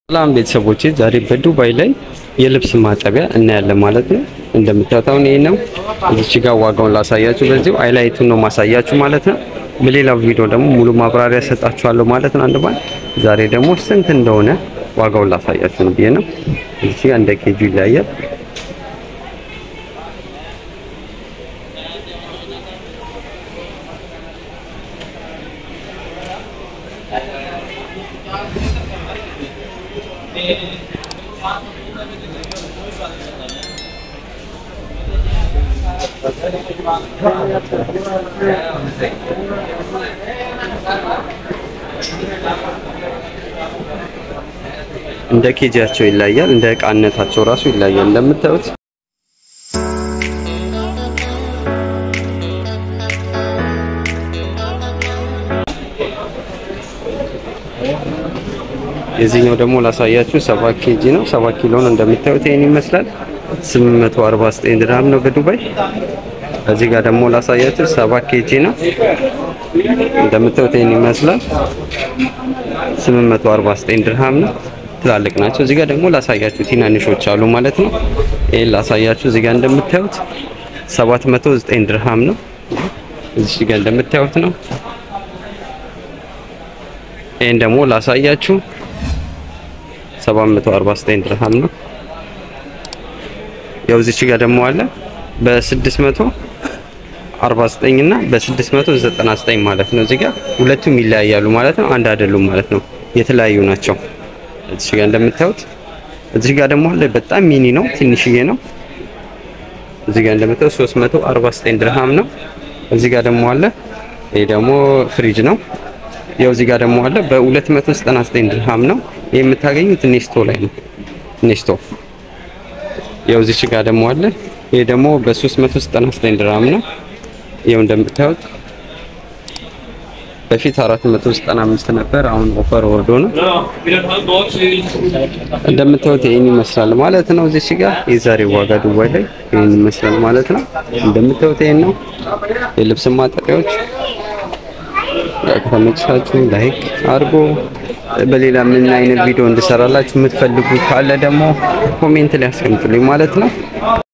ሰላም ቤተሰቦቼ፣ ዛሬ በዱባይ ላይ የልብስ ማጠቢያ እናያለን ማለት ነው። እንደምታዩት አሁን ይሄ ነው። እዚች ጋር ዋጋውን ላሳያችሁ፣ በዚሁ ሃይላይቱን ነው ማሳያችሁ ማለት ነው። በሌላው ቪዲዮ ደግሞ ሙሉ ማብራሪያ ሰጣችኋለሁ ማለት ነው። አንድ ባንድ ዛሬ ደግሞ ስንት እንደሆነ ዋጋውን ላሳያችሁ ነው ብዬ ነው። እዚች ጋር እንደ ኬጁ ይለያያል። እንደ ኬጂያቸው ይለያል። እንደ እቃነታቸው ራሱ ይለያል። እንደምታዩት የዚህኛው ደግሞ ላሳያችሁ ሰባት ኬጂ ነው። ሰባት ኪሎ ነው። እንደምታዩት ይሄን ይመስላል። 849 ድርሃም ነው በዱባይ። እዚህ ጋር ደግሞ ላሳያችሁ ሰባት ኬጂ ነው። እንደምታዩት ይሄን ይመስላል። 849 ድርሃም ነው። ትላልቅ ናቸው። እዚህ ጋር ደግሞ ላሳያችሁ ትናንሾች አሉ ማለት ነው። ይሄን ላሳያችሁ። እዚህ ጋር እንደምታዩት 709 ድርሃም ነው። እዚህ ጋር እንደምታዩት ነው። ይሄን ደግሞ ላሳያችሁ 749 ድርሃም ነው። ያው እዚች ጋር ደግሞ አለ በ649 እና በ699 ማለት ነው። እዚህ ጋር ሁለቱም ይለያያሉ ማለት ነው። አንድ አይደሉም ማለት ነው። የተለያዩ ናቸው። እዚህ ጋር እንደምታዩት እዚህ ጋር ደግሞ አለ በጣም ሚኒ ነው፣ ትንሽዬ ነው። እዚህ ጋር እንደምታዩት 349 ድርሃም ነው። እዚህ ጋር ደግሞ አለ ይሄ ደግሞ ፍሪጅ ነው። ያው እዚህ ጋር ደግሞ አለ በ299 ድርሃም ነው። ይሄ የምታገኙት ኔስቶ ላይ ነው። ኔስቶ ያው እዚች ጋር ደግሞ አለ ይሄ ደግሞ በ399 ድርሃም ነው። ይሄው እንደምታዩት በፊት 495 ነበር። አሁን ኦፈር ወርዶ ነው። እንደምታዩት ይሄን ይመስላል ማለት ነው። እዚች ጋር የዛሬ ዋጋ ዱባይ ላይ ይሄን ይመስላል ማለት ነው። እንደምታዩት ይሄን ነው የልብስ ማጠቢያዎች ከተመቻችሁ ላይክ አድርጎ በሌላ ምን አይነት ቪዲዮ እንድሰራላችሁ የምትፈልጉ ካለ ደግሞ ኮሜንት ላይ አስቀምጡልኝ ማለት ነው።